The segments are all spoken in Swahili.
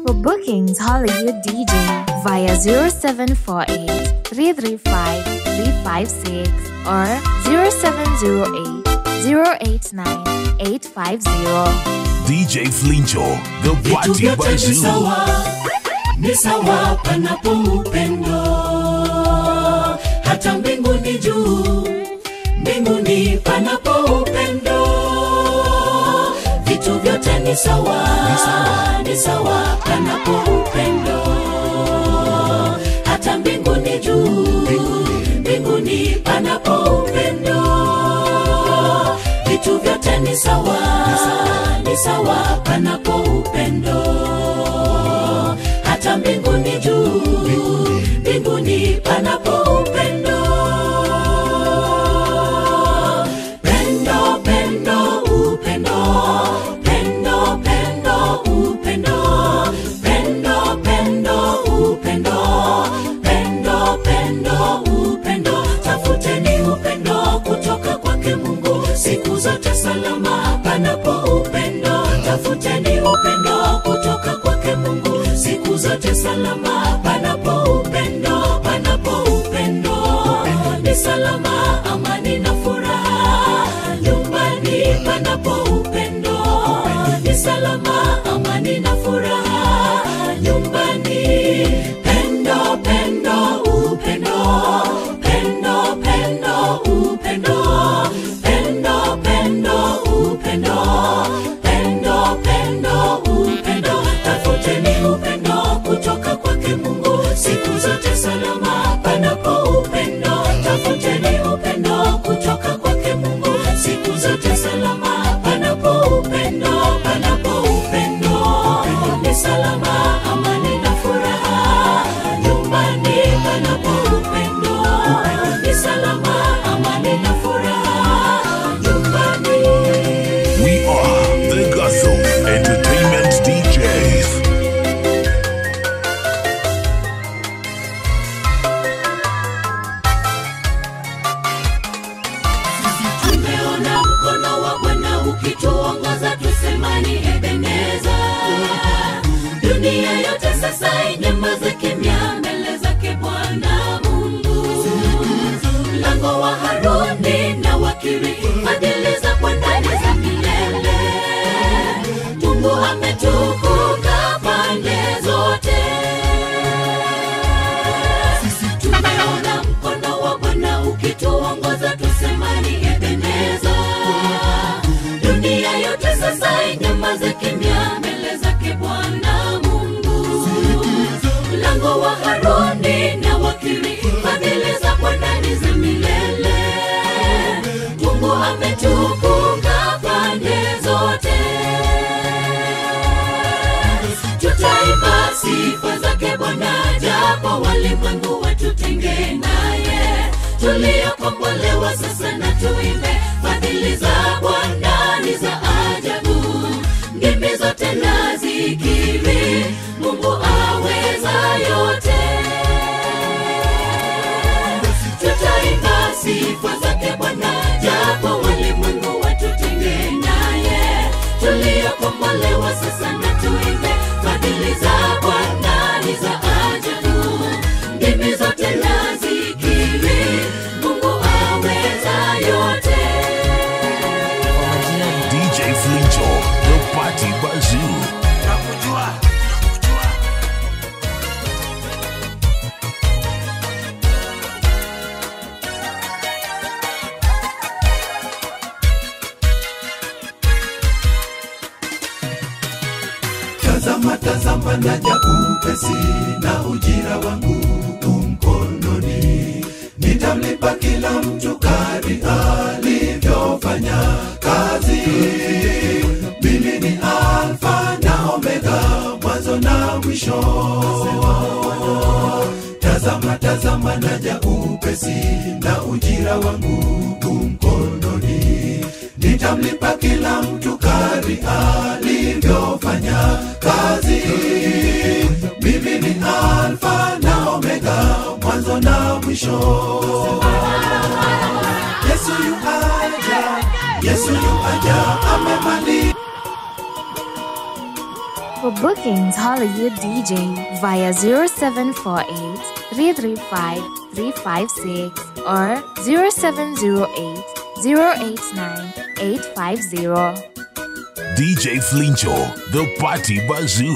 For bookings, Hollywood DJ via 0748 335 356 or 0708 089 850. DJ Flincho, the vitu party vyote ni bazoo. sawa ni sawa panapo upendo hata mbinguni juu mbinguni panapo upendo vitu vyote ni sawa ni sawa panapo upendo hata mbinguni juu mbinguni panapo upendo vitu vyote ni sawa ni sawa panapo upendo hata mbinguni juu mbinguni panapo upendo pendo pendo upendo pendo pendo upendo pendo pendo upendo pendo pendo upendo tafuteni upendo kutoka kwake mungu siku zote salama panapo upendo tafuteni upendo kutoka kwake mungu siku zote salama panapo upendo panapo upendo ni salama amani na furaha nyumbani panapo upendo ni salama amani na furaha nyumbani pendo pendo upendo pendo pendo upendo pendo pendo upendo pendo pendo upendo tafuteni upendo kutoka kwake mungu siku zote salama panapo upendo tafuteni upendo kutoka kwake mungu siku zote salama panapo upendo panapo upendo ni salama amani na furaha nyumbani panapo upendo ni salama amani na furaha nyumbani We are the Gotham Entertainment DJs. tumeona mkono wa bwana ukituongoza tusemani ebeneza dunia yote sasa inyamaze kimya mbele zake bwana mungu mlango wa haruni na wakiri fadhili za bwana ni za milele mungu ametukuka pande zote tumeona mkono wa bwana ukituongoza tusemani ebeneza dunia yote sasa inyamaze kimya mbele zake bwana mungu mlango wa haruni na wakiri fadhili za bwana ni za milele mungu ametukuka pande zote tutaimba sifa zake bwana japo walimwengu watutenge naye tuliokombolewa sasa na tuimbe fadhili za bwana ni za ajabu ngimi zote na zikiri mungu aweza yote tutaimba sifa zake bwana japo walimwengu watutenge naye tuliokombolewa sasa na tuimbe fadhili za bwana ni za ajabu ndimi zote na zikiri mungu aweza yote DJ Flincho, the party bazoo. tazama tazama naja upesi na ujira wangu umkononi nitamlipa kila mtu kadi alivyofanya kazi mimi ni alfa na omega mwanzo na mwisho tazama tazama naja upesi na ujira wangu umkononi nitamlipa kila mtu kadi alivyofanya kazi mimi ni alfa na omega mwanzo na mwisho yesu yu aja yesu yu aja amemali For bookings, Hollywood DJ via 0748 335 356 or 0708 089 850. DJ Flincho, the Party Bazoo.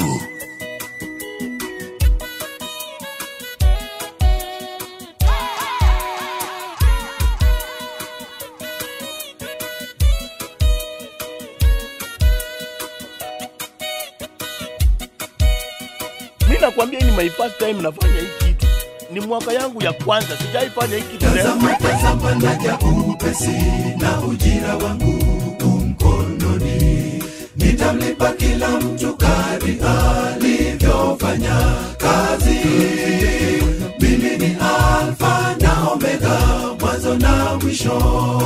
mi nakwambia hii ni my first time nafanya hii kitu ni mwaka yangu ya kwanza sijaifanya hii kitu leo tazama tazama naja upesi na ujira wangu mkononi nitamlipa kila mtu kari alivyofanya kazi mimi ni alfa na omega mwanzo na mwisho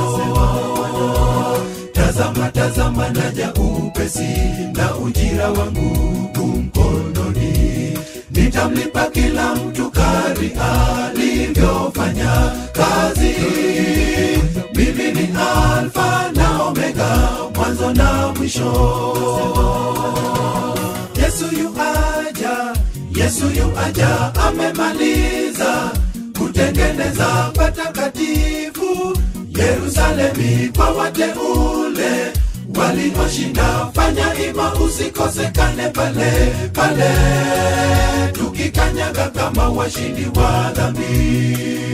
tazama tazama naja upesi na ujira wangu mkononi nitamlipa kila mtu kari alivyofanya kazi mimi ni alfa na omega mwanzo na mwisho yesu yu aja yesu yu aja amemaliza kutengeneza patakatifu yerusalemi kwa wateule walioshinda fanya ima usikosekane pale pale tukikanyaga kama washindi wa dhambi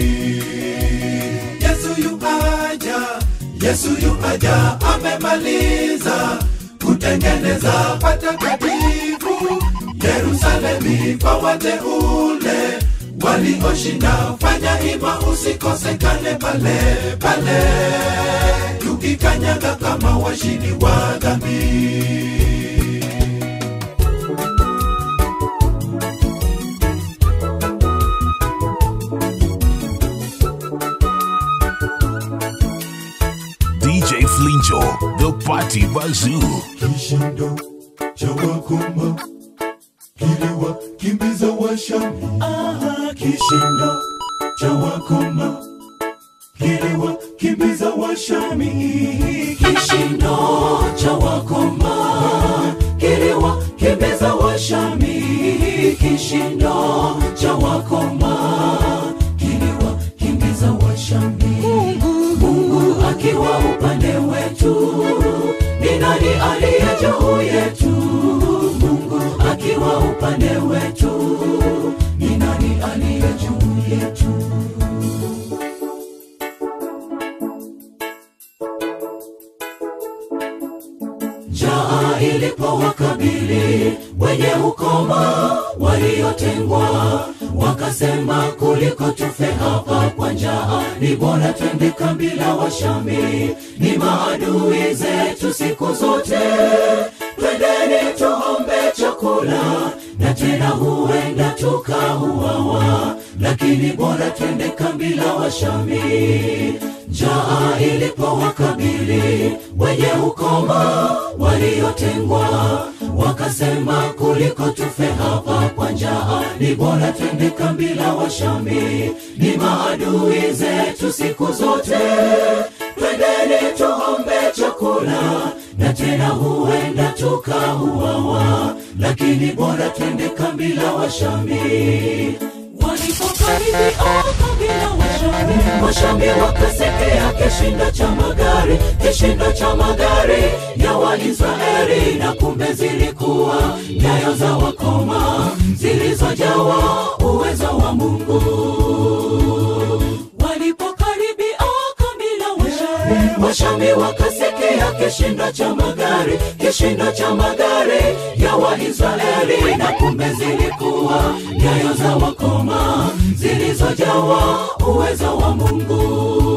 yesu yu aja yesu yu aja amemaliza kutengeneza patakatifu yerusalemi kwa wateule walioshinda fanya ima usikosekane pale pale tukikanyaga kama washindi wa dhambi DJ Flincho, the Party Bazoo. kishindo cha wakoma kiliwakimbiza washami Aha, kishindo cha wakoma kiliwakimbiza washami kishindo cha wakoma kiliwakimbiza washami kishindo cha wakoma kiliwakimbiza washami mungu akiwa upande wetu ni nani aliye juu yetu mungu akiwa upande wetu ni nani aliye juu yetu njaa ilipowakabili wenye ukoma waliotengwa wakasema kuliko tufe hapa kwa njaa ni bora twende kambi la washami ni maadui zetu siku zote twendeni tuombe chakula na tena huenda tukauawa lakini bora twende kambi la washami njaa ilipowakabili wenye ukoma waliotengwa wakasema kuliko tufe hapa kwa njaa ni bora twende kambi la washami ni maadui zetu siku zote twendeni tuombe chakula na tena huenda tukauawa lakini bora twende kambi la washami walipokaribia kambi la washami washami wakasikia kishindo cha magari kishindo cha magari ya waisraeli na kumbe zilikuwa nyayo za wakoma zilizojawa uwezo wa mungu walipokaribia kambi la washami washami wakasikia kishindo cha magari kishindo cha magari ya waisraeli na kumbe zilikuwa nyayo za wakoma zilizojawa uwezo wa mungu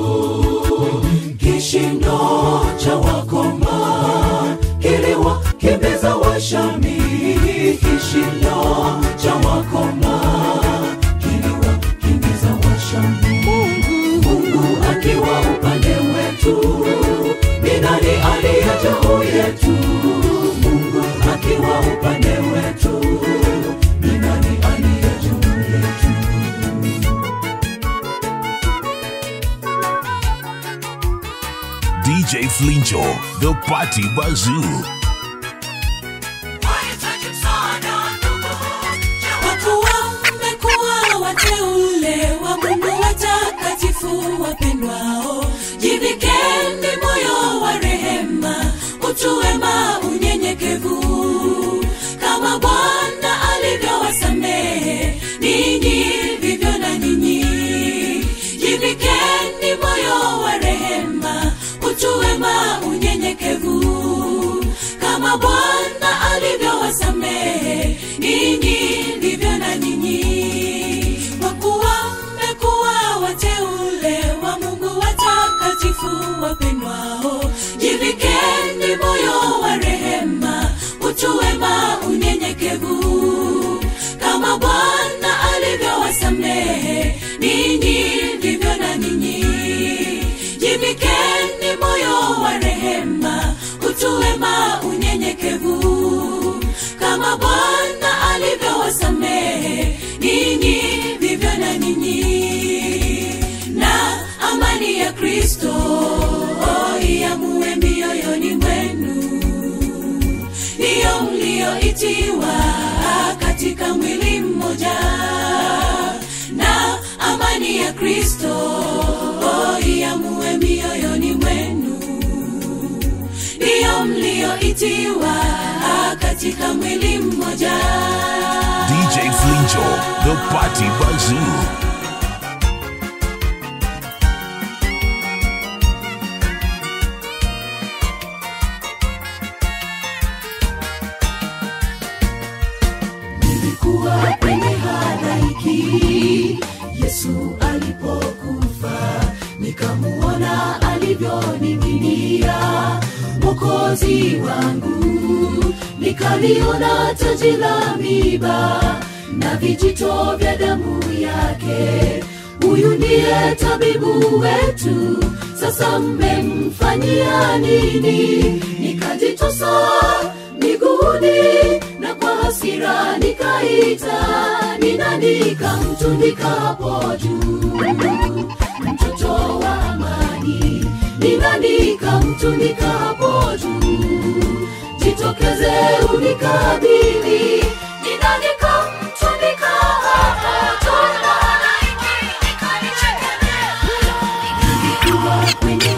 kishindo cha wakoma kiliwakimbiza washami kishindo cha wakoma kiliwakimbiza washami mungu akiwa upande wetu ni nani aliye juu yetu mungu akiwa upande wetu ni nani aliye juu yetu DJ Flincho, the Party Bazoo. Why you taking so ninyi ndivyo na ninyi kwa kuwa mmekuwa wateule wa mungu watakatifu wapendwao jivikeni moyo wa rehema utu wema unyenyekevu kama bwana alivyowasamehe ninyi ndivyo na ninyi jivikeni moyo wa rehema utu wema unyenyekevu kama bwana alivyowasamehe ninyi vivyo na ninyi na amani ya kristo iamue mioyoni mwenu ndiyo mlioitiwa katika mwili mmoja na amani ya kristo iamue mioyoni mwenu ndiyo mlioitiwa katika mwili mmoja DJ Flincho, the party bazoo. nilikuwa kwenye halaiki yesu alipokufa nikamuona alivyoning'inia mokozi wangu nikaliona taji la miba na vijito vya damu yake huyu ndiye tabibu wetu sasa mmemfanyia nini nikajitosa miguuni na kwa hasira nikaita ninandika mtundika hapo juu mtoto wa amani ninandika mtundika hapo juu jitokeze unikabili ninandika mtundika hapo juu na halaiki ikanichekelea nilikuwa kwenye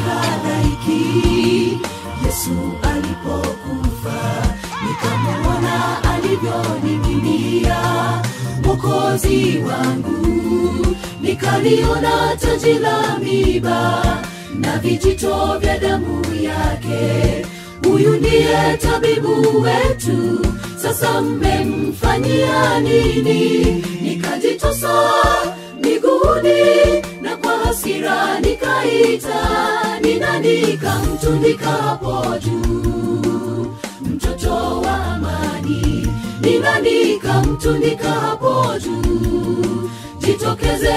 halaiki yesu alipokufa nikamwona alivyoning'inia mokozi wangu nikaliona taji la miba na vijito vya damu yake huyu ndiye tabibu wetu sasa mmemfanyia nini nikajitosa miguuni na kwa hasira nikaita ninandika mtundika hapo juu mtoto wa amani ninandika mtundika hapo juu jitokeze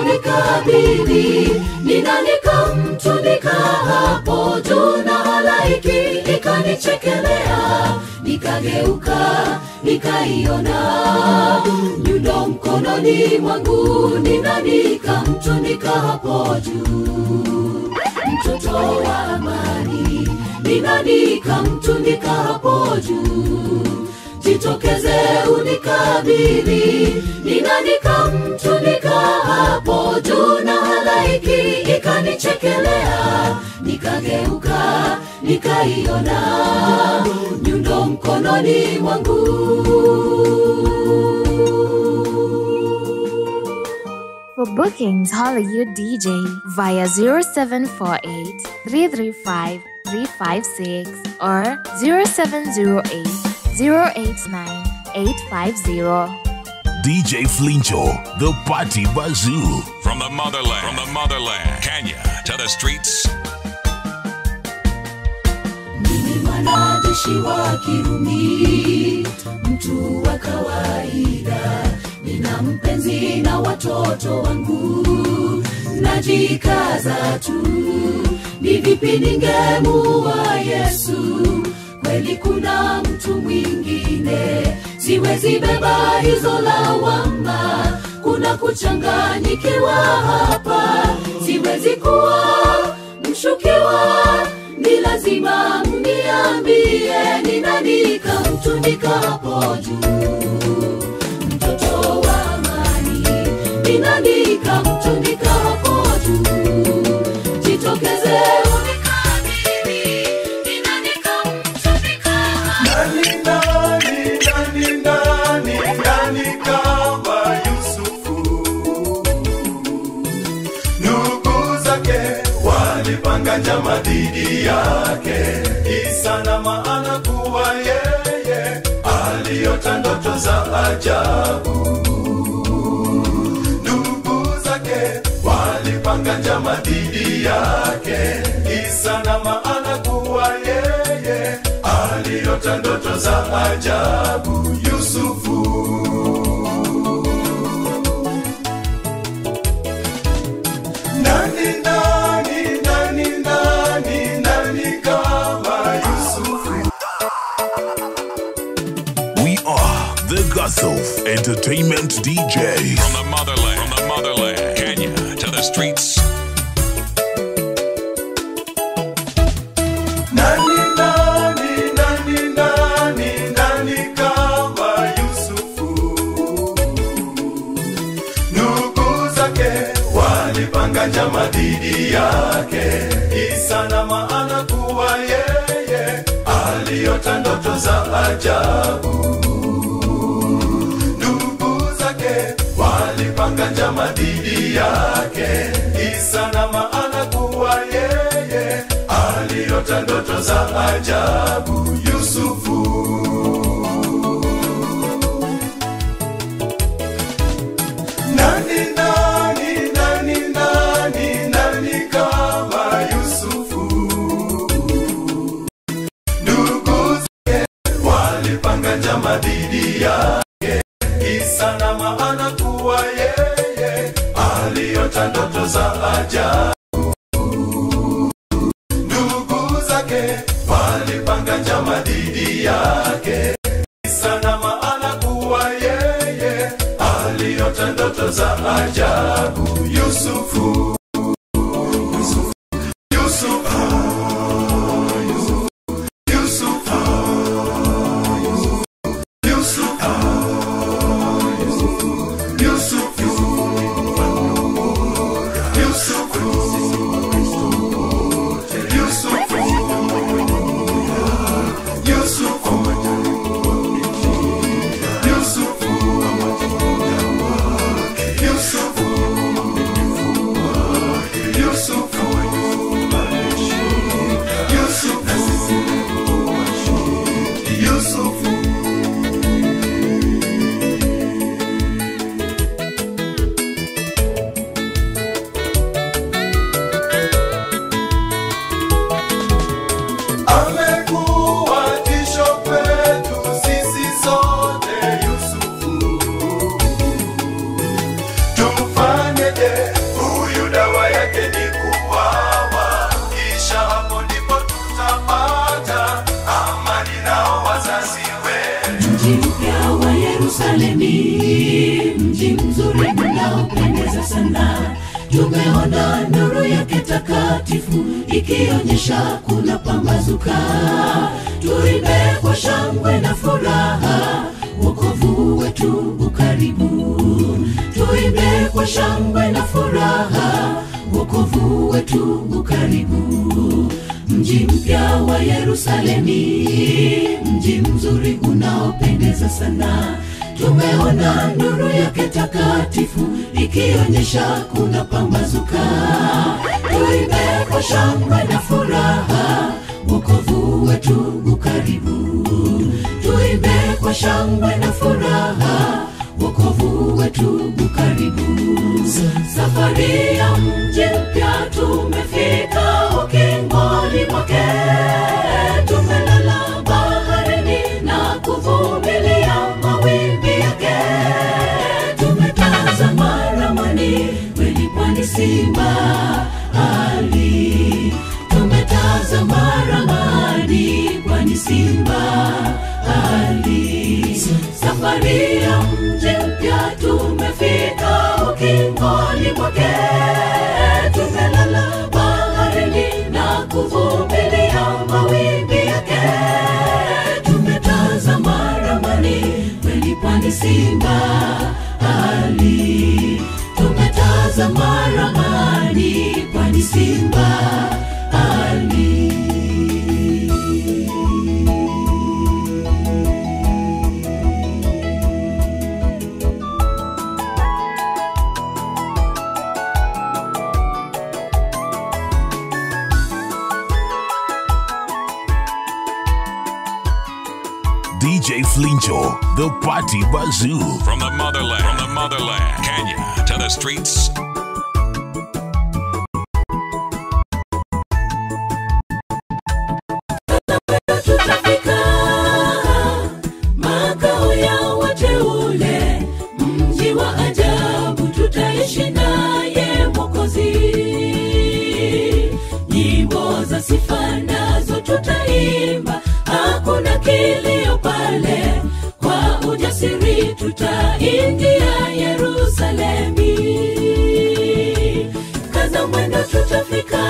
unikabili ninandika mtundika hapo juu na halaiki ikanichekelea nikageuka nikaiona nyundo mkononi mwangu ninandika mtundika hapo juu mtoto wa amani ninandika mtundika hapo juu jitokeze unikabili ninandika mtundika hapo juu na halaiki ikanichekelea nikageuka nikaiona nyundo mkononi mwangu For bookings, holla your DJ via 0748 335 356 or 0708 089 850. DJ Flincho, the party bazoo. From the motherland, from the motherland, Kenya to the streets. mimi mwanajeshi wa kirumi mtu wa kawaida nina mpenzi na watoto wangu najikaza tu ni vipi ningemuwa yesu kweli kuna mtu mwingine siwezi beba hizo lawama kuna kuchanganyikiwa hapa siwezi kuwa mshukiwa ni lazima mniambie ninandika mtundika hapo juu mtoto wa amani ninandika mtundika hapo juu jitokeze unikabili ninandika mtundika hapo Nani, nani, nani, nani, nani kama Yusufu? Ndugu zake walipanga njama dhidi yake, kisa na maana kuwa yeye aliyo aliota ndoto za ajabu. Ndugu zake walipanga njama dhidi yake, kisa na maana kuwa yeye aliota ndoto za ajabu. Yusufu nani nani nani nani nani kama Yusufu We are the Gusself Entertainment DJs. From the motherland, from the motherland, Kenya to the streets. nani nani nani nani nani kama Yusufu ndugu zake walipanga njama dhidi yake kisa na maana kuwa yeye aliota ndoto za ajabu ndugu zake walipanga njama dhidi yake kisa na maana kuwa yeye aliota ndoto za ajabu yusufu nani nani nani nani nani kama yusufu ndugu zake walipanga njama dhidi yake kisa na maana kuwa yeye aliota ndoto za ajabu ndugu zake walipanga njama dhidi yake kisa na maana kuwa yeye aliota ndoto za ajabu yusufu Yusufu, Yusufu, Yusufu, Yusufu, Yusufu, Yusufu, Yusufu, Yusufu, Yusufu, Yusufu, Yusufu, Yusufu, Yusufu. Amekuwa tisho kwetu sisi sote Yusufu. Tumfanyeje? Huyu dawa yake ni kuwawa, kisha hapo ndipo tutapata amani nao wazazi wetu. mji mpya wa Yerusalemi, mji mzuri unaopendeza sana. Tumeona nuru yake takatifu ikionyesha kuna pambazuka. Tuimbe kwa shangwe na furaha, wokovu wetu ukaribu. Tuimbe kwa shangwe na furaha, wokovu wetu ukaribu mji mpya wa Yerusalemi, mji mzuri unaopendeza sana. Tumeona nuru yake takatifu ikionyesha kuna pambazuka. Tuimbe kwa shangwe na furaha, wokovu wetu ukaribu. Tuimbe kwa shangwe na furaha, wokovu wetu ukaribu. Safari ya mji mpya tumefika ukingoni mwake, tumelala baharini na kuvumilia mawimbi yake. Tumetazama ramani, kweli pwani simba ali. Tumetazama ramani, kwani simba ali. Safari ya mji mpya tumefika ukingoni mwake, tumelala baharini na kuvumilia mawimbi yake. Tumetazama ramani, kweli pwani simba ali. Tumetazama ramani, kwani simba ali. DJ Flincho the Party Bazoo. From the motherland, from the motherland, Kenya to the streets. tutafika makao ya wateule, mji wa ajabu, tutaishi naye Mwokozi. Nyimbo za sifa nazo tutaimba, hakuna kilio pale, kwa ujasiri tutaingia Yerusalemi. Kaza mwendo, tutafika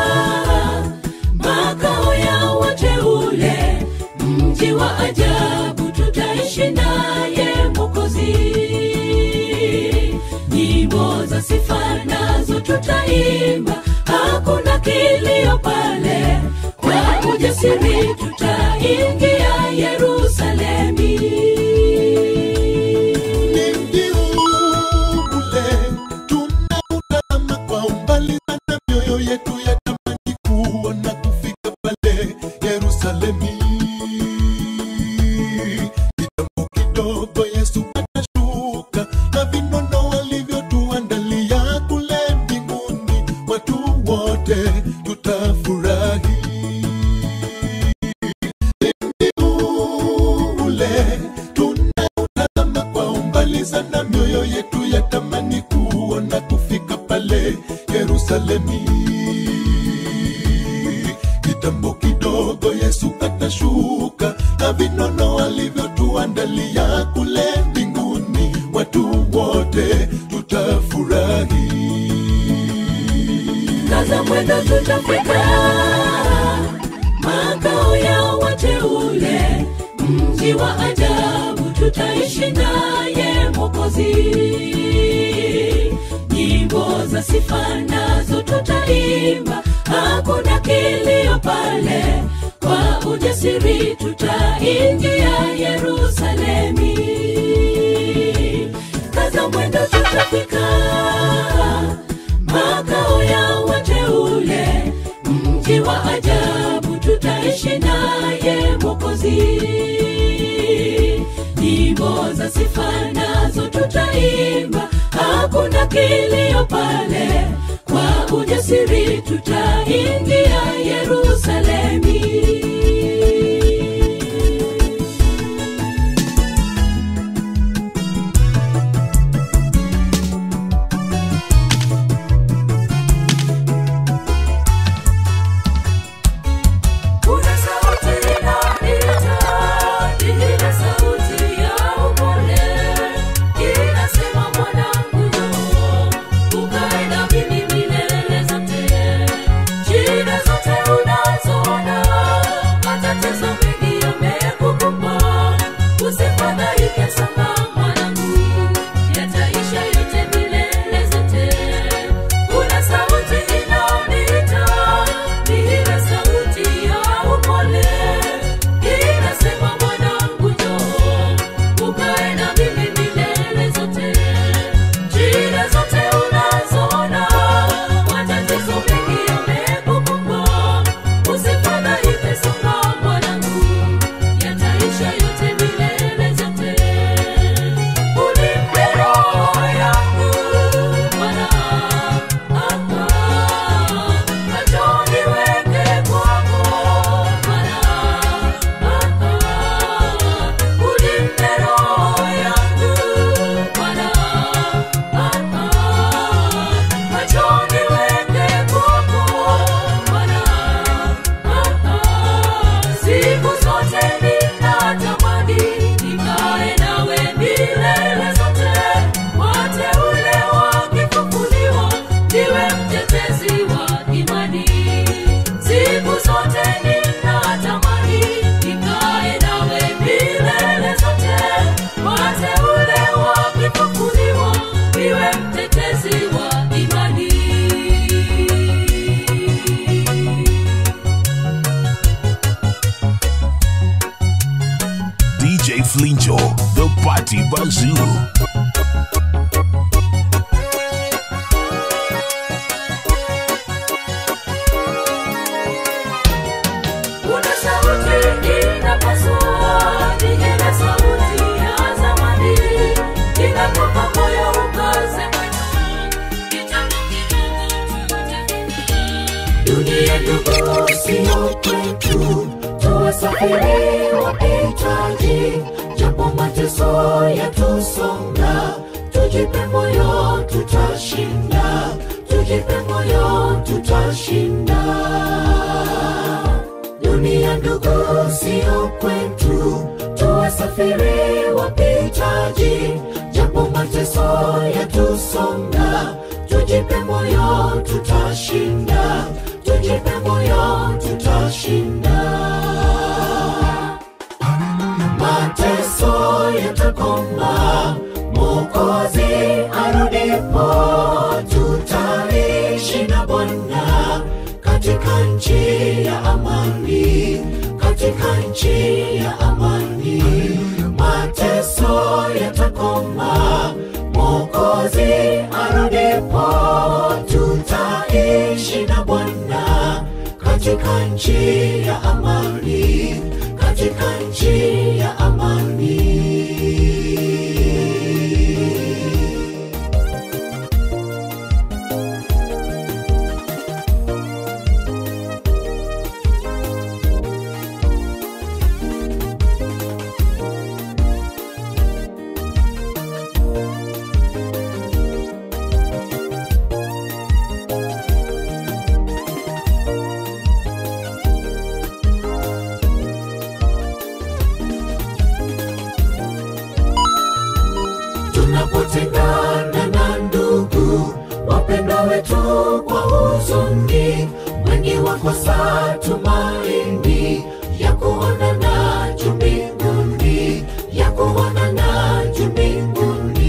makao ya wateule, mji wa ajabu, tutaishi naye Mwokozi. Nyimbo za sifa nazo tutaimba, hakuna kilio pale, kwa ujasiri tutaingia Yerusalemi. Ni mji ule tunautazama kwa umbali sana, mioyo yetu yatamani kuona kufika pale Yerusalemi. Kitambo kidogo Yesu atashuka na vinono walivyotuandalia kule mbinguni, watu wote tutafurahi. Ni mji ule tunautazama kwa umbali sana, mioyo yetu yatamani kuona kufika pale Yerusalemi. Kitambo kidogo Yesu atashuka na vinono alivyotuandalia kule mbinguni, watu wote tutafurahi. kaza mwendo tutafika makao ya wateule mji wa ajabu tutaishi naye mwokozi nyimbo za sifa nazo tutaimba hakuna kilio pale kwa ujasiri tutaingia yerusalemi kaza mwendo tutafika makao ya wateule, mji wa ajabu, tutaishi naye Mwokozi. Nyimbo za sifa nazo tutaimba, hakuna kilio pale, kwa ujasiri tutaingia Yerusalemi. Kuna sauti inaita, ile sauti ya upole, inasema mwanangu njoo, ukae na mimi milele zote. Shida zote unazoona, matatizo mengi yamekukumba, usifadhaike sana mwanangu, yataisha yote milele zote. Kuna sauti inaoniita, ni ile sauti ya upole, inasema mwanangu njoo, ukae na mimi milele zote. Shida zote unazoona, matatizo mengi yamekukumba, usifadhaike sana mwanangu, yataisha yote milele zote. Unipe roho yangu Bwana, macho niweke kwako Bwana, unipe roho yangu Bwana, macho niweke kwako Bwana, siku zote ninatamani nikae nawe milele zote, wateule wakifufuliwa, niwe mtetezi wa imani. Siku zote ninatamani nikae nawe milele zote, wateule wakifufuliwa, niwe mtetezi wa imani. DJ Flincho, the Party Bazoo. Kuna sauti inapasua, ni ile sauti ya Twasafiri wapitaji, japo mateso yatusonga, tujipe moyo, tutashinda, tujipe moyo, tutashinda. Dunia ndugu, sio kwetu, tuwasafiri wapitaji, japo mateso yatusonga, tujipe moyo, tutashinda, tujipe moyo, tutashinda. Mateso yatakoma, Mwokozi arudipo, tutaishi na Bwana katika nchi ya amani, katika nchi ya amani. Mateso yatakoma, Mwokozi arudipo, tutaishi na Bwana katika nchi ya amani, katika nchi ya amani. tunapotengana na ndugu wapendwa wetu kwa huzuni, wengi wakosa tumaini ya kuonana juu mbinguni, ya kuonana juu mbinguni.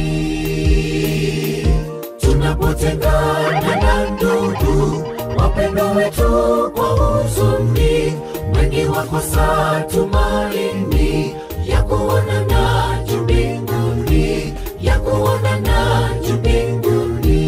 Tunapotengana na ndugu wapendwa wetu kwa huzuni, wengi wakosa tumaini ya kuonana juu mbinguni, ya kuonana juu mbinguni.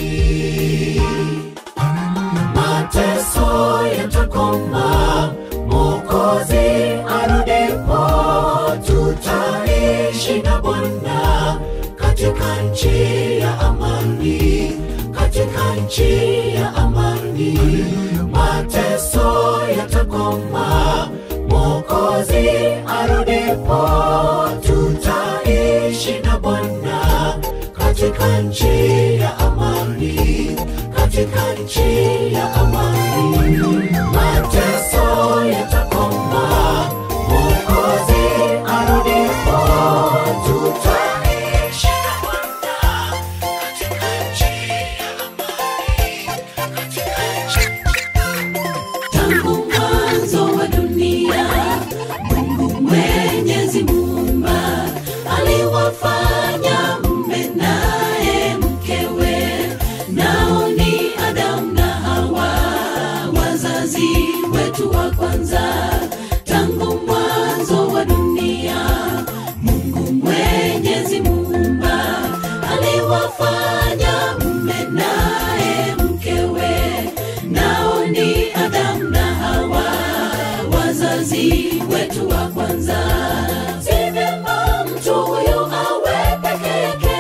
Mateso yatakoma, Mwokozi arudipo, tutaishi na Bwana katika nchi ya amani, katika nchi ya amani. Mateso yatakoma, Mwokozi arudipo, tutaishi na Bwana katika nchi ya amani, katika nchi ya amani. Mateso yatakoma, Mwokozi arudipo, tutaishi na Bwana katika nchi ya amani, katika nchi tangu mwanzo wa dunia mungu mwenyezi muumba aliwafanya mme naye mkewe nao ni adamu na hawa wazazi wetu wa kwanza tangu mwanzo wa dunia mungu mwenyezi muumba aliwafanya mme naye mkewe nao ni adamu na hawa wazazi wetu wa kwanza si vyema mtu huyu awe peke yake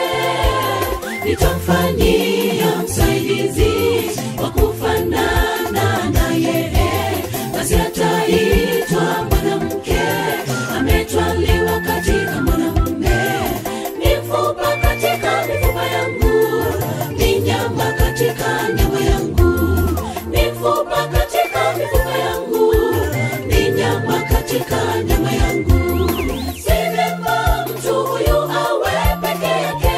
nitamfanyia msaidizi wa kufanana naye basi ataitwa mwanamke ametwaliwa katika mwanamume mifupa katika mifupa yangu ni nyama katika nyama yangu mifupa katika mifupa yangu ni nyama katika nyama yangu si vyema mtu huyu awe peke yake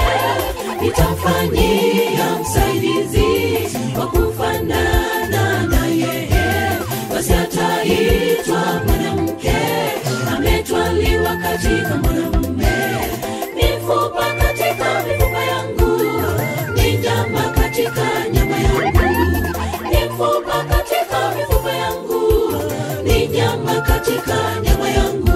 nitamfanyia msaidizi wa kufanana naye basi ataitwa mwanamke ametwaliwa katika mwanamume mifupa katika mifupa yangu ni nyama katika nyama yangu mifupa katika mifupa yangu ni nyama katika nyama yangu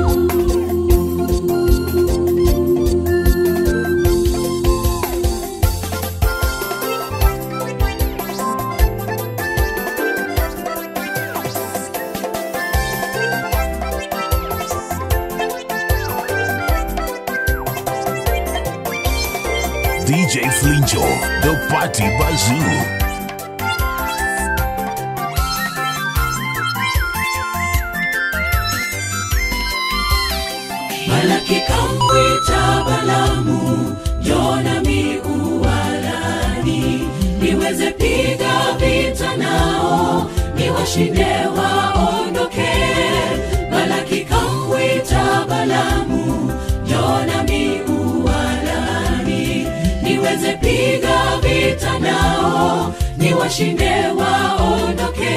DJ Flincho, the Party Bazoo. balaki kamwita balamu jonami uwalani niweze piga vita nao niwashinde waondoke balaki kamwita balamu jonami uwalani niweze piga vita nao niwashinde waondoke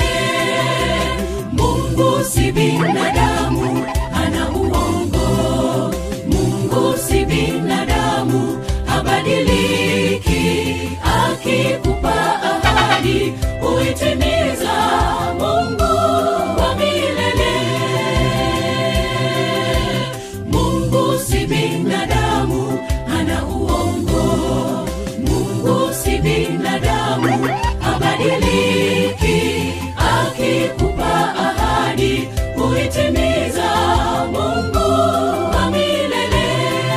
mungu si binadamu ana uongo mungu si binadamu habadiliki akikupa ahadi huitimiza mungu wa milele mungu si binadamu ana uongo mungu si binadamu habadiliki akikupa ahadi huitimiza mungu wa milele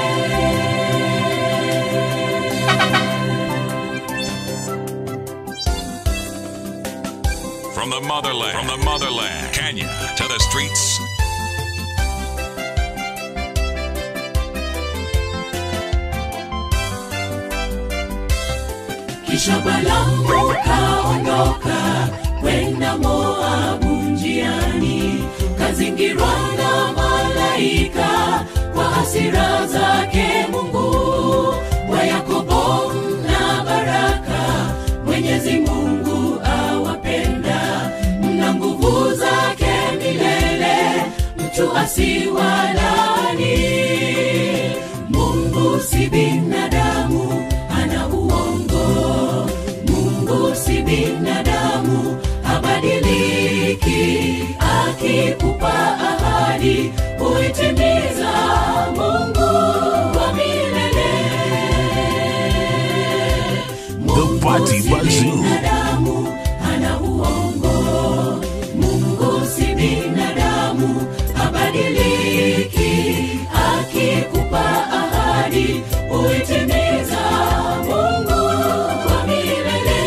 From the motherland, from the motherland, Kenya to the streets. kisha balamu kaondoka kwenda moabu njiani kazingirwa na malaika kwa hasira zake mungu wa yakobo mna baraka mwenyezi mungu awapenda mna nguvu zake milele mtu asiwalani mungu si binadamu ana uongo mungu si binadamu habadiliki akikupa ahadi huitimiza mungu wa milele The Party si Bazoo. binadamu ana uongo mungu si binadamu habadiliki akikupa ahadi huitimiza mungu wa milele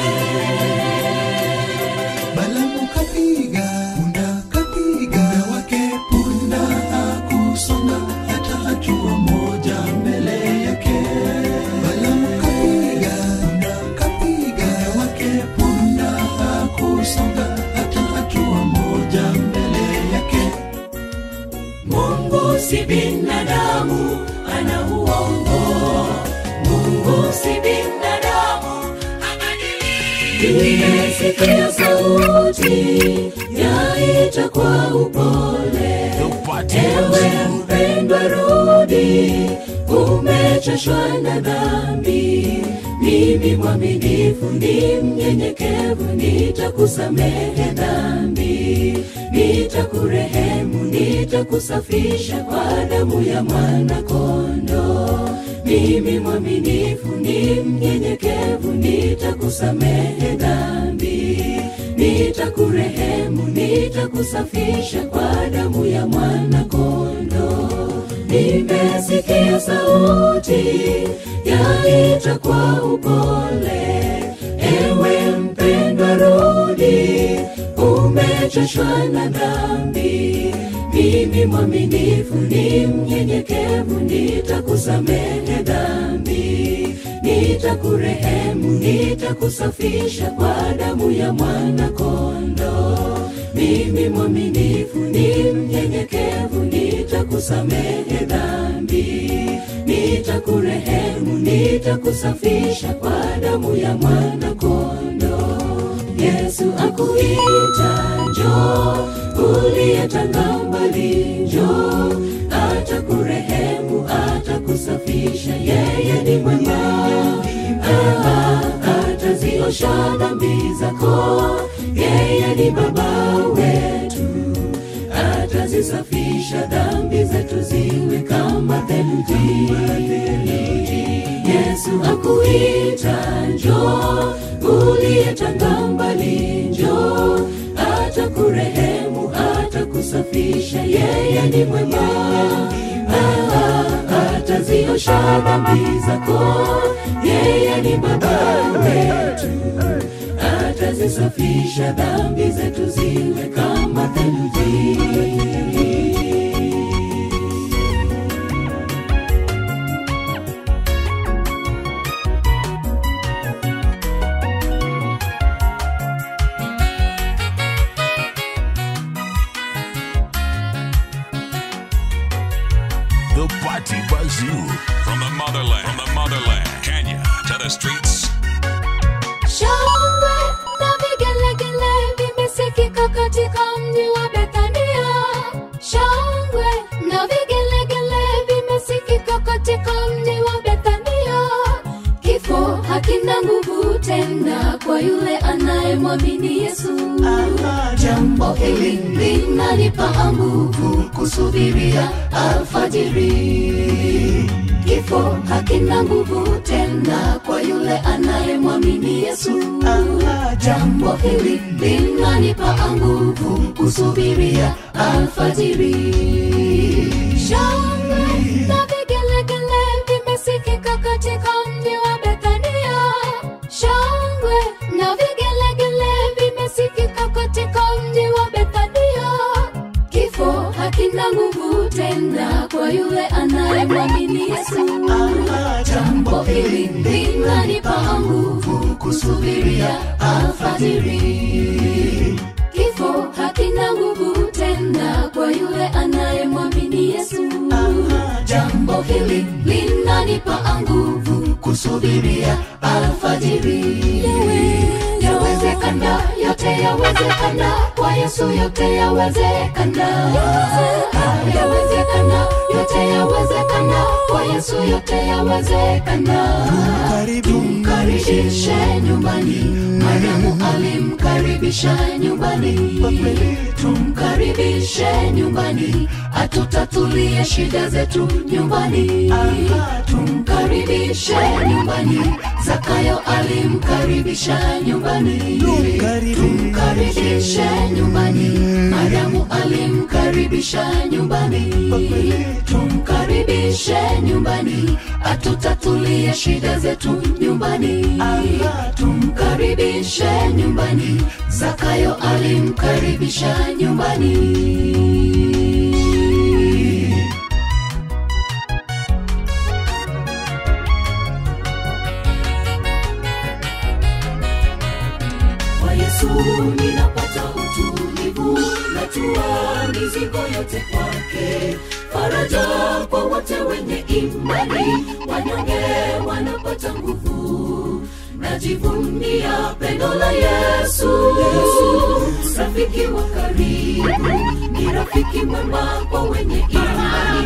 Balamu kapiga punda, kapiga wake punda, hakusonga hata hatua moja mbele yake. Balamu kapiga punda, kapiga wake punda, hakusonga hata hatua moja mbele yake. mungu si binadamu ana uongo mungu si binadamu nimesikia sauti yaita kwa upole The Party ewe Bazoo. mpendwa rudi umechoshwa na dhambi mimi mwaminifu ni mnyenyekevu nitakusamehe dhambi nitakurehemu nitakusafisha kwa damu ya mwana kondo mimi mwaminifu ni mnyenyekevu nitakusamehe dhambi nitakurehemu nitakusafisha kwa damu ya mwana kondo nimesikia sauti yaita kwa upole ewe mpendwa rudi umechoshwa na dhambi mimi mwaminifu ni mnyenyekevu nitakusamehe dhambi nitakurehemu nitakusafisha kwa damu ya mwana kondo mimi mwaminifu ni mnyenyekevu nitakusamehe dhambi nitakurehemu nitakusafisha kwa damu ya mwana kondo yesu akuita njo uliyetanga mbali njo atakurehemu atakusafisha yeye ni mwema Ah, ataziosha dhambi zako yeye ni baba wetu atazisafisha dhambi zetu ziwe kama theluji yesu akuita njo uliyetanga mbali njo atakurehemu atakusafisha yeye ni mwema Ah, ataziosha dhambi zako yeye ni baba wetu atazisafisha dhambi zetu ziwe kama theluji From the motherland, Kenya to the streets. Shangwe na vigelegele vimesikika katika mji wa Bethania. Shangwe na vigelegele vimesikika katika mji wa Bethania. Kifo hakina nguvu tena kwa yule anayemwamini Yesu. Jambo hili linanipa nguvu kusubiria alfajiri. Kifo hakina nguvu tena kwa yule anayemwamini Yesu. Jambo hili linanipa nguvu kusubiria alfajiri. Shangwe na vigelegele vimesikika katika mji wa Bethania. Shangwe na vigelegele vimesikika katika mji wa Bethania. Kifo hakina nguvu tena kwa yule anayemwamini Yesu. Jambo hili linanipa nguvu kusubiria alfajiri. Kifo hakina nguvu tena kwa yule anayemwamini Yesu. Jambo hili linanipa nguvu kusubiria alfajiri. Yawezekana, yote yawezekana, kwa Yesu yote yawezekana. Yawezekana, yote yawezekana, kwa Yesu yote yawezekana. Tumkaribishe nyumbani, Mariamu alimkaribisha nyumbani. Tumkaribishe nyumbani, atutatulie shida zetu nyumbani. Tumkaribishe nyumbani, Zakayo alimkaribisha nyumbani. Tumkaribishe nyumbani, Mariamu alimkaribisha nyumbani. Tumkaribishe nyumbani, atutatulie shida zetu nyumbani. Tumkaribishe nyumbani, Zakayo alimkaribisha nyumbani. kwa yesu ninapata utulivu natua mizigo yote kwake faraja kwa wote wenye imani wanyonge wanapata nguvu najivunia pendo la yesu rafiki wa karibu ni rafiki mwema kwa wenye imani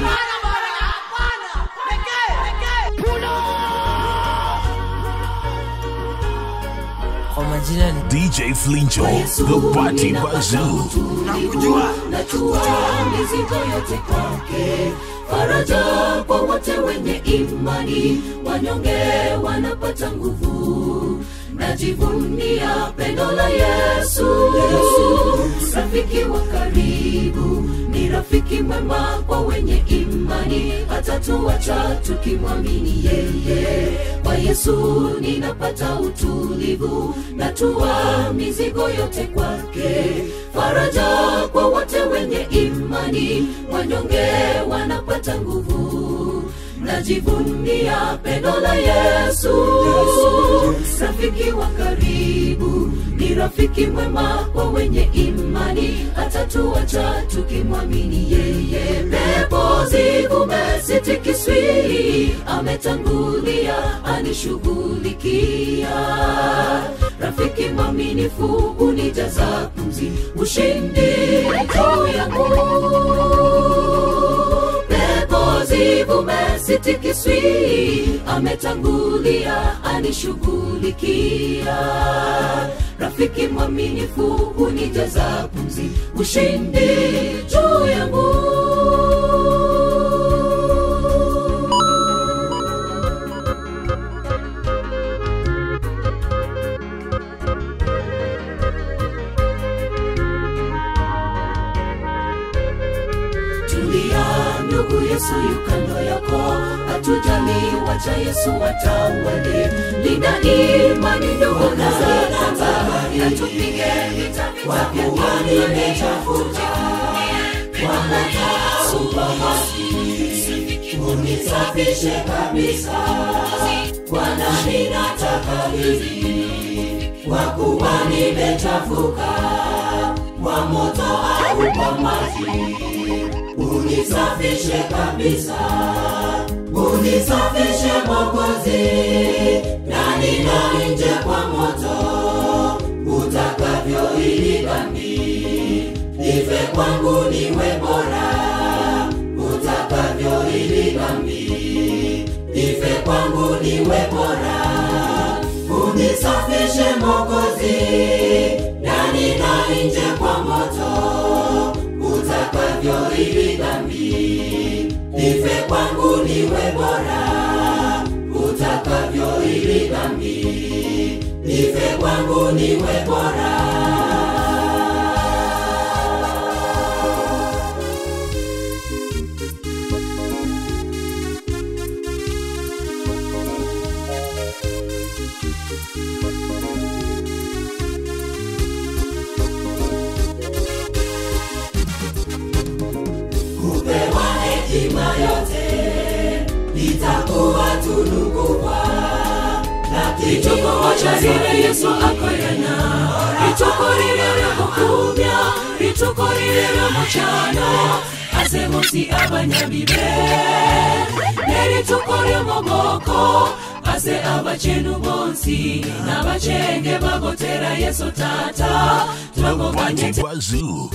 kwa majina ni DJ Flincho, the Party Bazoo. najua mizigo yote kwake faraja kwa wote wenye imani wanyonge wanapata nguvu najivunia pendo la yesu rafiki wa karibu ni rafiki mwema kwa wenye imani hatatuacha tukimwamini yeye kwa yesu ninapata utulivu natua mizigo yote kwake faraja kwa wote wenye imani wanyonge wanapata nguvu najivunia pendo la yesu rafiki wa karibu ni rafiki mwema kwa wenye imani hatatuacha tukimwamini yeye pepo zivume sitikiswi ametangulia anishughulikia rafiki mwaminifu unijaza pumzi ushindi juu yangu pepo zivume sitikiswi ametangulia anishughulikia rafiki mwaminifu unijaza pumzi ushindi juu yangu tulia ndugu yesu yukando yako hatujali wacha yesu watawale linda imani ndugu nazaramba na tupige vita vita vya imani unisafishe kabisa bwana ninataka hivi kwa kuwa nimechafuka kwa moto au kwa maji unisafishe kabisa unisafishe Mwokozi, ndani na nje kwa moto, utakavyo ili dhambi ife kwangu niwe bora, utakavyo ili dhambi ife kwangu niwe bora, unisafishe Mwokozi, ndani na nje kwa moto, utakavyo ili dhambi ife kwangu niwe bora, utakavyo ili dhambi ife kwangu niwe bora. kupewa hekima yote litakuwa tunu kubwa itukumocarire yesu akorana ritukuririre mukumya ritukuririre mucano aze munsi abanyabibe neritukore mugoko aze abacenu bonsi n'abacenge bagotera yesu tata turagoganye Party Bazoo.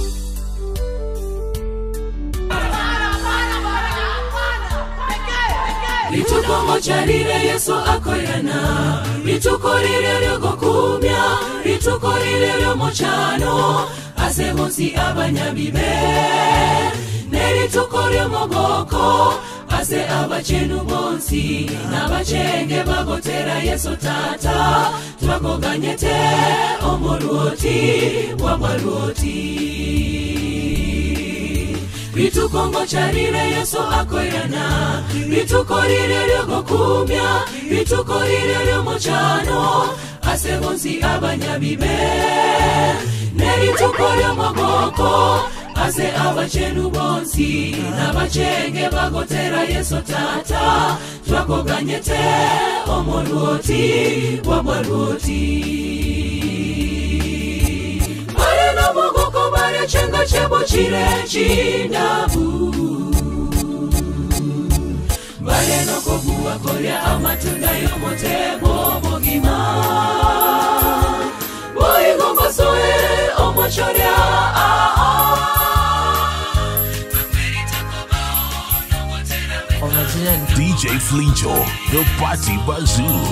ritukomocarire yesu akorana ritukorire ryogokumya ritukorire ryomucano aze munsi abanyabibe nerituko ryomugoko aze abacenu bonsi n'abacenge bagotera yesu tata twagoganyete omulwoti wabwalwoti ritukongo charire yesu akoirana ritukorire ryogokumya ritukorire ryomucano ase bonsi abanyabibe nerituko ryomogoko ase abacenu bonsi n'abacenge bagotera yesu tata twakoganyete omolwoti wabwalwoti bare n'omogoko barechenga chebo chire chinabu bare nokobuwa korya amatunda y'omutego bogima boigombasoe omochorya Kwa majina ni DJ Flincho, the Party Bazoo.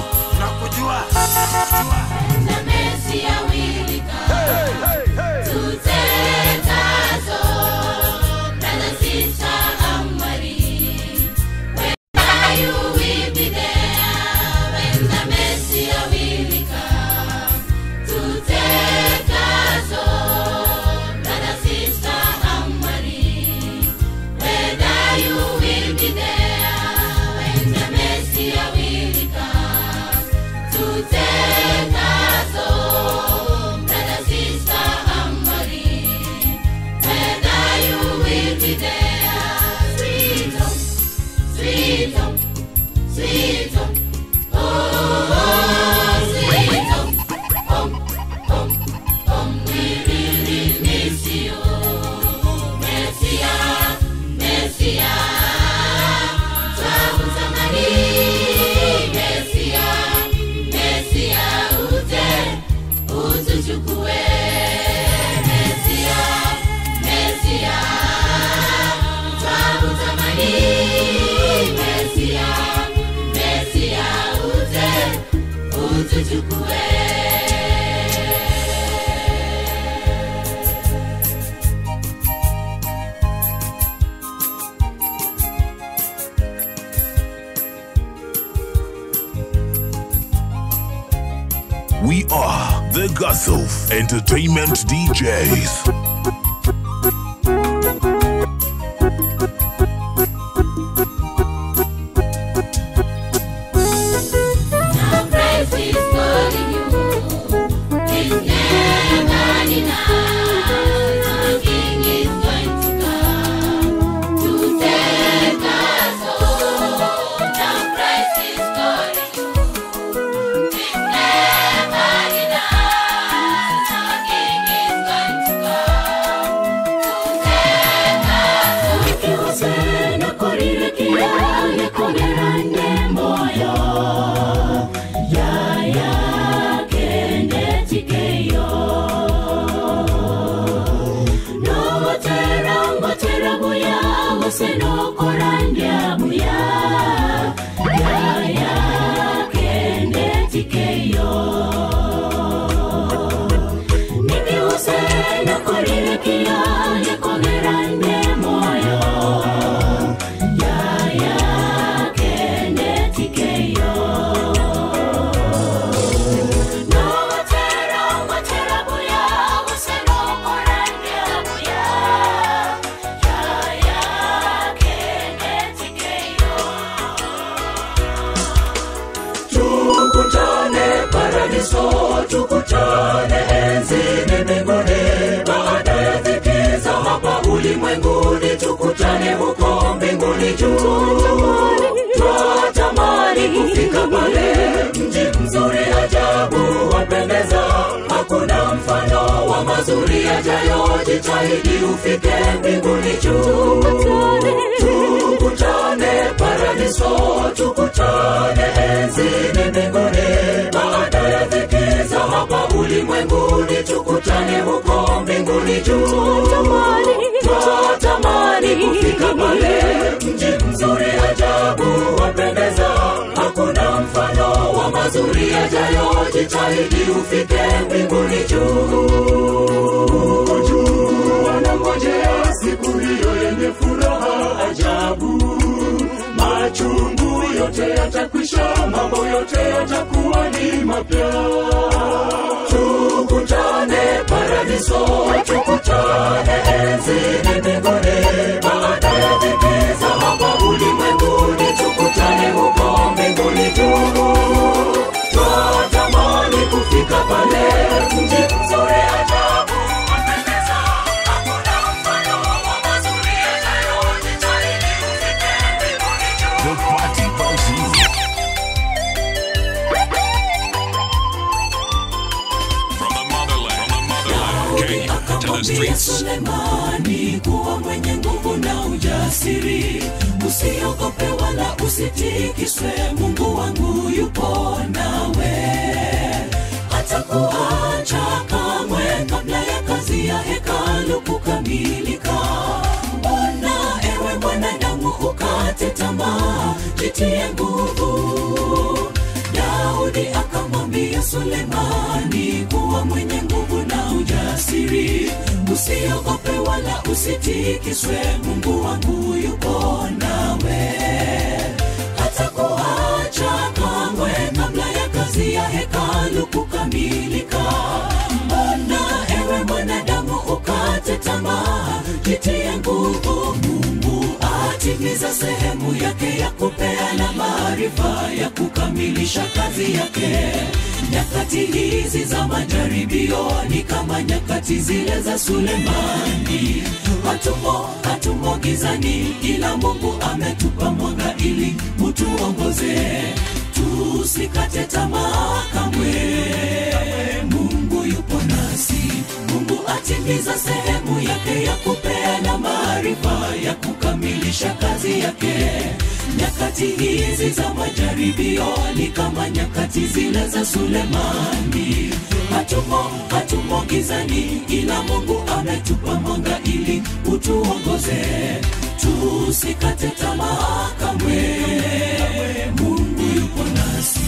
We are the Guthof Entertainment DJs. Never enough. usenokorandya buya yaya kendetikeyo niki usenokorirekia yekogerande moyo yaya kendetikeyo nowatera watera buya usenokorandya buya yaya kendetikeyo tukutane paradiso tukutane enzini mbinguni baada ya dhiki za hapa ulimwenguni tukutane huko mbinguni juu twatamani kufika pale mji mzuri ajabu wapendeza hakuna mfano wa mazuri yajayo jitahidi ufike mbinguni juu tukutane paradiso tukutane enzini mbinguni baada ya dhiki za hapa ulimwenguni tukutane huko mbinguni juu twatamani kufika pale mji mzuri ajabu wapendeza hakuna mfano wa mazuri yajayo jitahidi ufike mbinguni juu juu wanangojea siku hiyo yenye furaha ajabu machungu yote yatakwisha mambo yote yatakuwa ni mapya tukutane paradiso tukutane enzini mbinguni baada ya dhiki za hapa ulimwenguni tukutane huko mbinguni juu twatamani kufika pale mji mzuri ajabu wapendeza hakuna mfano wa mazuri yajayo jitahidi ufike mbinguni juu The party bouncy. From the motherland, from the motherland, Kenya to the akamwambia streets. Sulemani kuwa mwenye nguvu na ujasiri, usiogope wala usitikiswe, Mungu wangu yupo nawe, hatakuacha kamwe kabla ya kazi ya hekalu kukamilika. Mbona ewe mwanadamu ukate tamaa, jitie nguvu Daudi akamwambia Sulemani kuwa mwenye nguvu na ujasiri, usiogope wala usitikiswe, Mungu wangu yuko nawe, hatakuacha kamwe kabla ya kazi ya hekalu kukamilika. Mbona ewe mwanadamu ukate tamaa, jitie nguvu, Mungu atimiza sehemu yake ya kupeana maarifa ya kukamilisha kazi yake. Nyakati hizi za majaribio ni kama nyakati zile za Sulemani. Hatumo, hatumo gizani, ila Mungu ametupa mwanga ili utuongoze, tusikate tamaa kamwe. Mungu yupo nasi, Mungu atimiza sehemu yake ya kupeana maarifa ya kukamilisha kazi yake. Nyakati hizi za majaribio ni kama nyakati zile za Sulemani. Hatumo, hatumo gizani, ila Mungu ametupa mwanga ili utuongoze, tusikate tamaa kamwe. Mungu yupo nasi.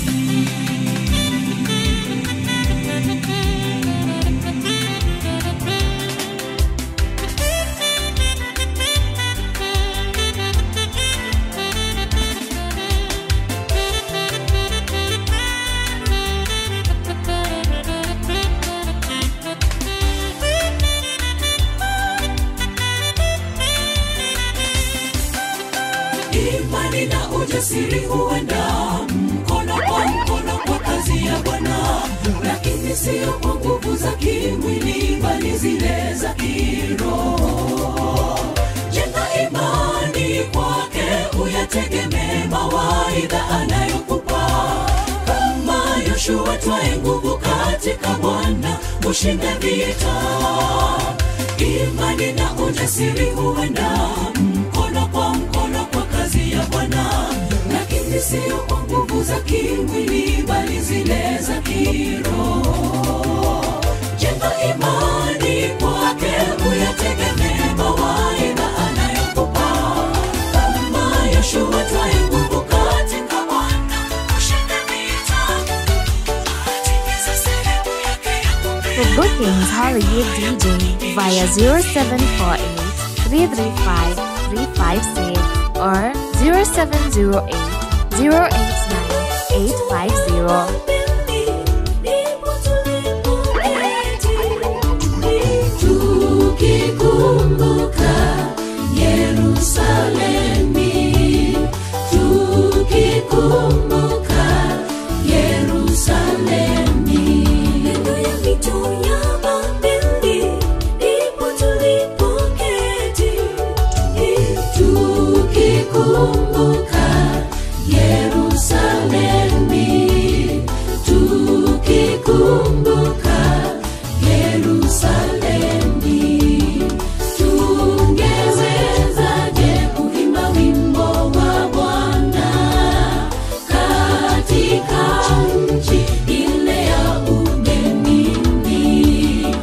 imani na ujasiri huenda mkono kwa mkono kwa kazi ya Bwana, lakini sio kwa nguvu za kimwili, bali zile za kiroho. Jenga imani kwake, uyategemee mawaidha anayokupa kama Yoshua, twae nguvu katika Bwana, ushinde vita. Imani na ujasiri huenda mkono kwa mkono kwa kazi ya Bwana, lakini sio kwa nguvu za kimwili, bali zile za kiroho. Jenga imani kwake, uyategemee mawaidha anayokupa For bookings, Hollywood DJ via 0748 335 356 or 0708 089 850. tukikumbuka Yerusalemi, tukikumbuka Yerusalemi. Neno ya mito ya Babeli, ndipo tulipoketi, tukikumbuka Yerusalemi, tukikumbuka Yerusalemi. Tungewezaje kuimba wimbo wa Bwana katika nchi ile ya ugenini?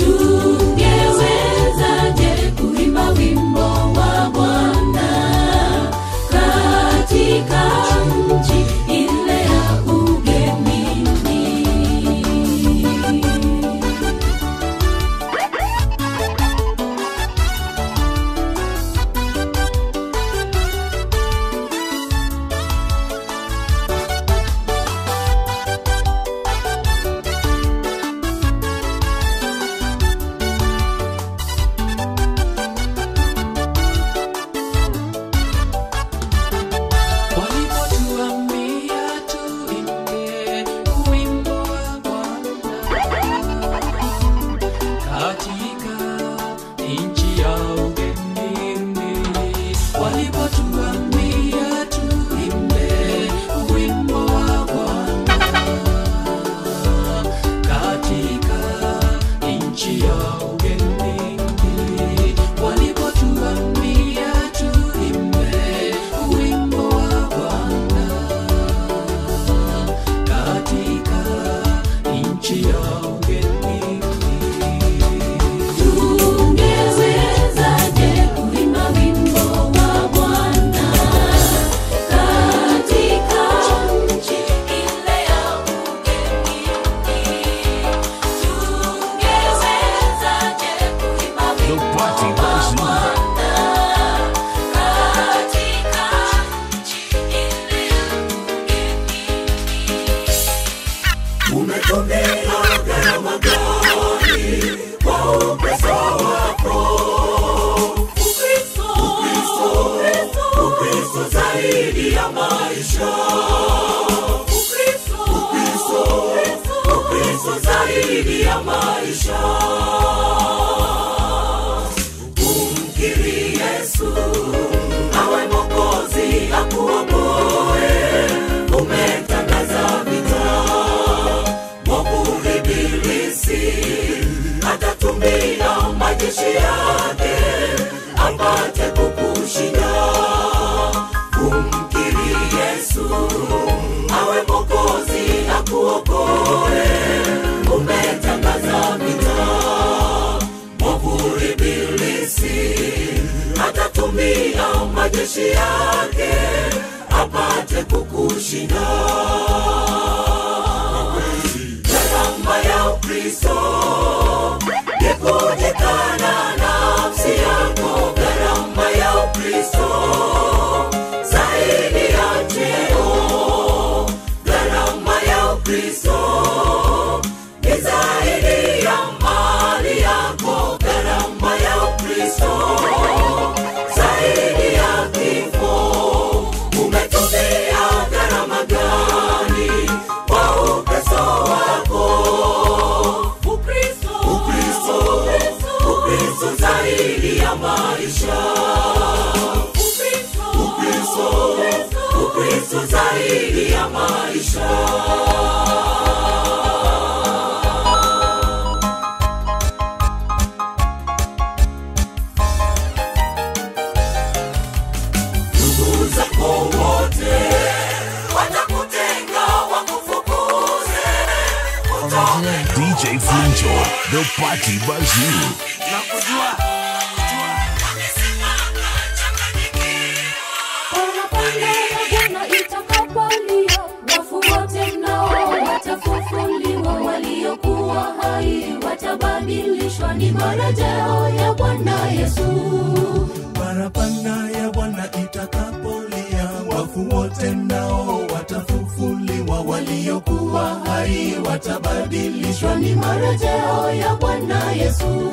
Tungewezaje kuimba wimbo wa Bwana katika nchi ile ya ugenini? Walipotuambia tuimbe wimbo wa Bwana katika nchi ya ugenini, walipotuambia tuimbe wimbo wa Bwana katika nchi ya ugenini, walipotuambia tuimbe wimbo wa Bwana katika nchi ya ugenini. Tungewezaje kuimba wimbo wa Bwana katika nchi ile ya ugenini? Tungewezaje kuimba The wimbo Party wa Bazoo. Bwana katika nchi ile ya ugenini? Umetumia gharama gani kwa upendo wako? Ukristo, Ukristo zaidi ya maisha. Ukristo, Ukristo zaidi ya maisha. Umkiri Yesu awe Mwokozi akuokoe. Umetangaza vita mwovu Ibilisi atatumia majeshi yake apate kukushinda. Umkiri Yesu awe Mwokozi akuokoe. Umetangaza vita mwovu Ibilisi atatumia majeshi yake apate kukushinda. Gharama ya Ukristo ni kujikana nafsi yako. Gharama ya Ukristo zaidi ya cheo. Gharama ya Ukristo ni zaidi ya mali yako. Gharama ya Ukristo zaidi ya kifo. Umetumia gharama gani kwa Ukristo wako? Ukristo, Ukristo, Ukristo zaidi ya maisha. Ukristo, Ukristo, Ukristo zaidi ya maisha. Ndugu zako wote watakutenga, wakufukuze utoke DJ Flinto, the Party Bazoo. Parapanda ya Bwana itakapolia, wafu wote nao watafufuliwa, waliokuwa hai waliokuwa hai watabadilishwa, ni marejeo ya Bwana Yesu.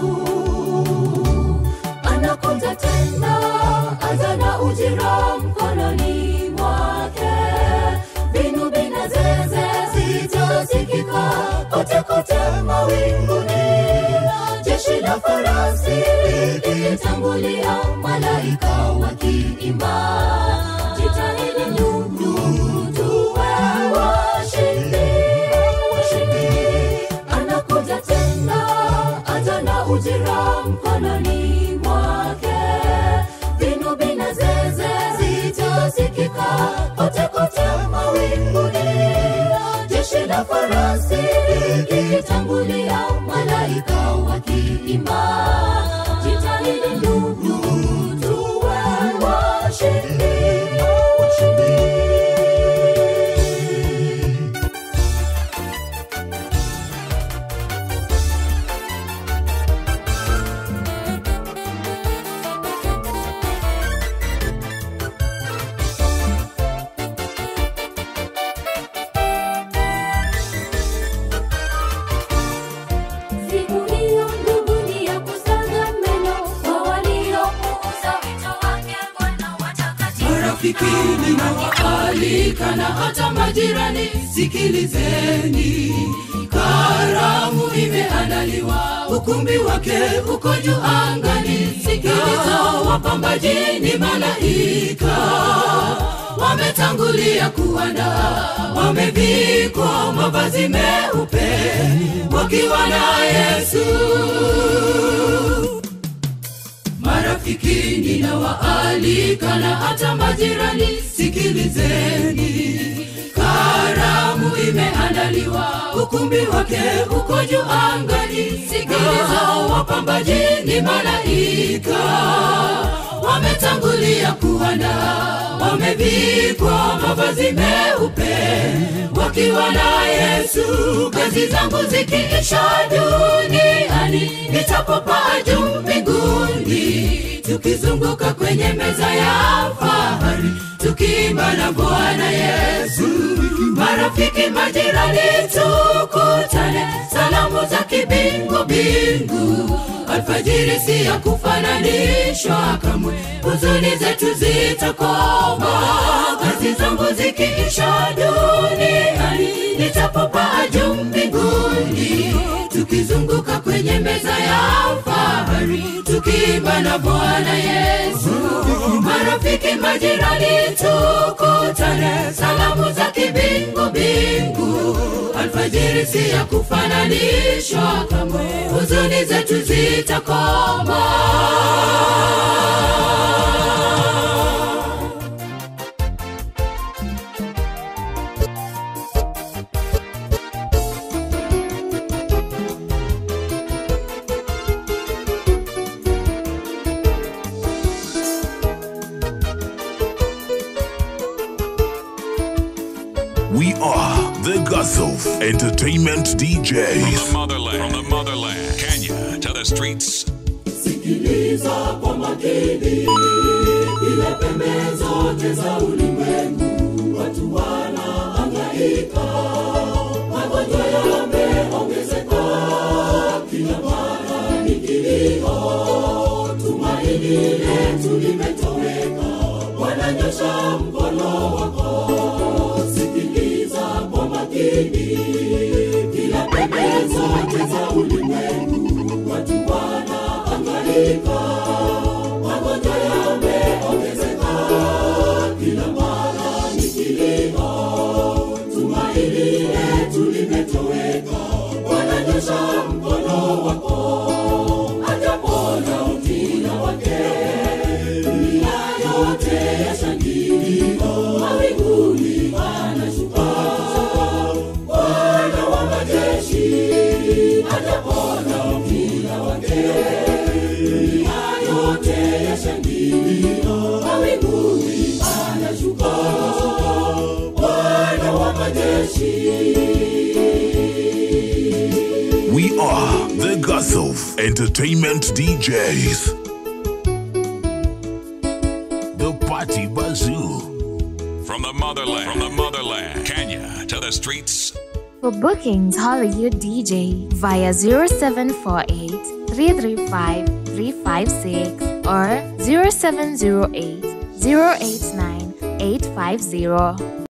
Anakuja tena, aja na ujira mkononi mwake, vinubi na zeze zitasikika kote kote mawinguni, jeshi la farasi likitangulia, malaika wakiimba, jitahidi ndugu, tuwe washindi, washindi. Anakuja tena, aja na ujira mkononi mwake, vinubi na zeze zitasikika kote kote mawinguni, jeshi la farasi likitangulia, malaika wakiimba, jitahidi ndugu, tuwe washindi, washindi. Siku hiyo ndugu ni ya kusaga meno kwa waliopuuza wito wake Bwana watakatifu. marafiki ninawaalika na hata majirani sikilizeni karamu imeandaliwa ukumbi wake uko juu angani sikiliza wapambaji ni malaika wametangulia kuandaa wamevikwa mavazi meupe wakiwa na yesu marafiki ninawaalika na hata majirani sikilizeni karamu imeandaliwa ukumbi wake uko juu angani sikiliza wapambaji ni malaika wametangulia kuandaa wamevikwa mavazi meupe wakiwa na yesu kazi zangu zikiisha duniani nitapopaa juu mbinguni tukizunguka kwenye meza ya fahari tukiimba na bwana yesu marafiki majirani tukutane salamu za kibingu bingu alfajiri si ya kufananishwa kamwe huzuni zetu zitakoma kazi zangu zikiisha duniani nitapopaa juu mbinguni tukizunguka kwenye meza ya fahari tukiimba na bwana yesu marafiki majirani tukutane salamu za kibingu bingu alfajiri si ya kufananishwa kamwe huzuni zetu zitakoma We are the Gazoof Entertainment From the DJs. motherland, from the motherland, Kenya to the streets. sikiliza kwa makini ile pembe zote za ulimwengu watu wanaangaika magonjwa yameongezeka kila mara ni kilio tumaini letu limetoweka wananyosha mkono wako sikiliza kwa makini kila pembe zote za ulimwengu watu wanaangaika magonjwa yameongezeka kila mara ni kilio tumaini letu limetoweka wananyosha mkono wako atapona utina wake dunia yote yashangilia mawinguni anashuka bwana wa majeshi atapona utina wake dunia yote yashangilia mawinguni anashuka bwana wa majeshi We are the Gazoof Entertainment DJs. The Party Bazoo. From the motherland, from the motherland, Kenya to the streets. For bookings, holler your DJ via 0748 335 356 or 0708 089 850.